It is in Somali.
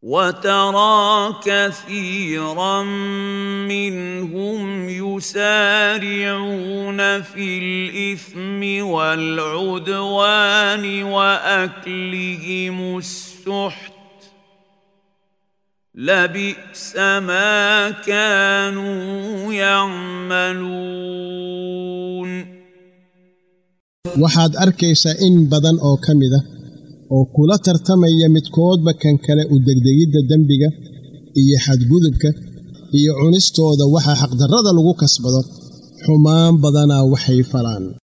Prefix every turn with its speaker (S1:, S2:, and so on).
S1: وترى كثيرا منهم يسارعون في الاثم والعدوان واكلهم السحت لبئس ما كانوا يعملون
S2: waxaad arkaysaa in badan oo ka mid ah oo kula tartamaya midkoodba kan kale u degdegidda dembiga iyo xadgudubka iyo cunistooda waxaa xaqdarrada lagu kasbado xumaan badanaa waxay falaan